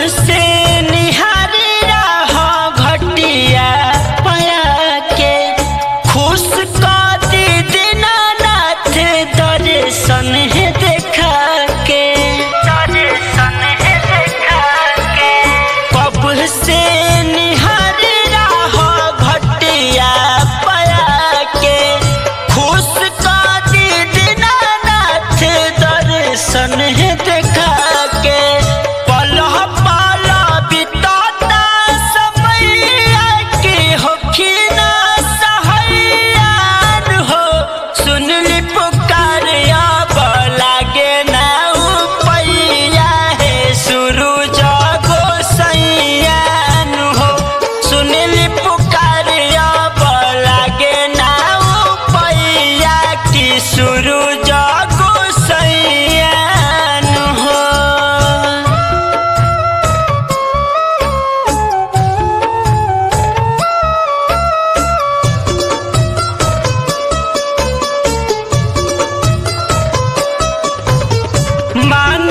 से निहारी रह घटिया पया के खुश कर दी दीनानाथ दर्शन है देखा के दर्शन है देखा के कब से निहारी रह घटिया पया के खुश कर दी दीनानाथ दर्शन है देखा के पलह पाला बिताता समैया के होखिना सहैयान हो सुनली पुकार अब लागे ना उपैया है सुरुज गोसैयान हो सुनली पुकार अब लागे ना उपैया की सुरुज गोसैयान हो मान